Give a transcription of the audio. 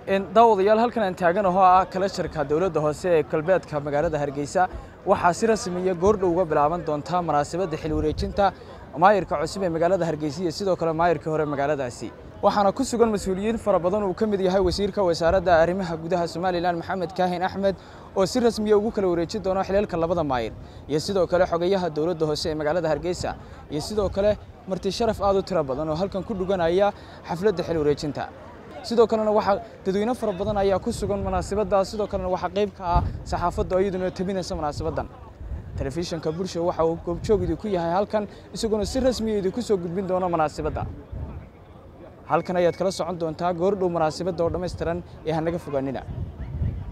daawadayaal halkan aan taagan ahoo ah kalasharka dowladda hoose ee galbeedka magaalada hargeysa waxaa si rasmiya goordhow uga bilaaban doontaa munaasabadda xil wareejinta maayirka cusub ee magaalada hargeysa iyo sidoo kale maayirkii hore magaaladaasi waxaana ku sugan mas-uuliyiin fara badan uu ka mid yahay wasiirka wasaaradda arrimaha gudaha somalilan maxamed kaahin axmed oo si rasmiya ugu kala wareejin doono xilalka labada maayir iyo sidoo kale xogayaha dowladda hoose ee magaalada hargeysa iyo sidoo kale marti sharaf aad u tiro badan oo halkan ku dhuganaya xafladda xil wareejinta sidoo kalena waxaa dadweyne fara badan ayaa ku sugan munaasabaddaas sidoo kalena waxaa qayb ka ah saxaafadda iyaduna tabinaysa munaasabaddan telefishinka bulsha waxa uu goobjoog idinku yahay halkan isaguna si rasmiya idinku soo gudbin doono munaasabadda halkan ayaad kala socon doontaa goordhow munaasabadda oo dhammaystiran ee hanaga fogaanina